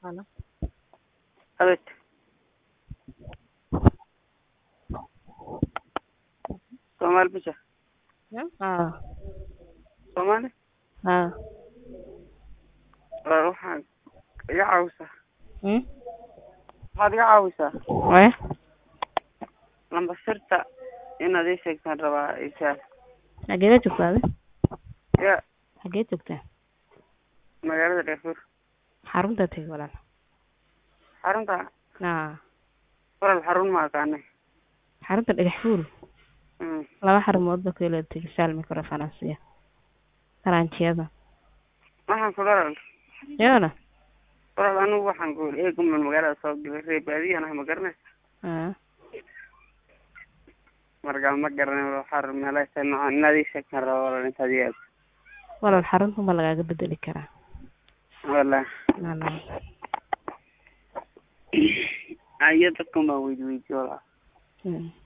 Halo. Abid. Soomaali bisha Haa. Soomaali Haa. waa waxaan iga caawisaa Hmm? waxaad iga caawisaa Wee? lamba sirta inaad ii sheegtaan rabaa isaal Xageeda joogtaa adi? ya Xageed joogtaa? magaalada Darfur Xarunta tagi walaal. xarunta Haa. walal xarun ma aqaanay Xarunta dhagax fuul. Mm. Laba xarumood ba kala tagi saal microfinance. Taranjiyada. waxaan ku dharal Yoona? walal anigu waxaan ku eeguman magaalada soo galay reer baadiyan ah ma garanaysa Haa. markaa ma garanay walal xarun meelaha noocan inaad ii sheegtaan rabaa walal intaad ii aad Walaal xarunta ma lagaaga bedeli karaa. wala Nala. ayo dadkan baan weydi weydi walal Hmm.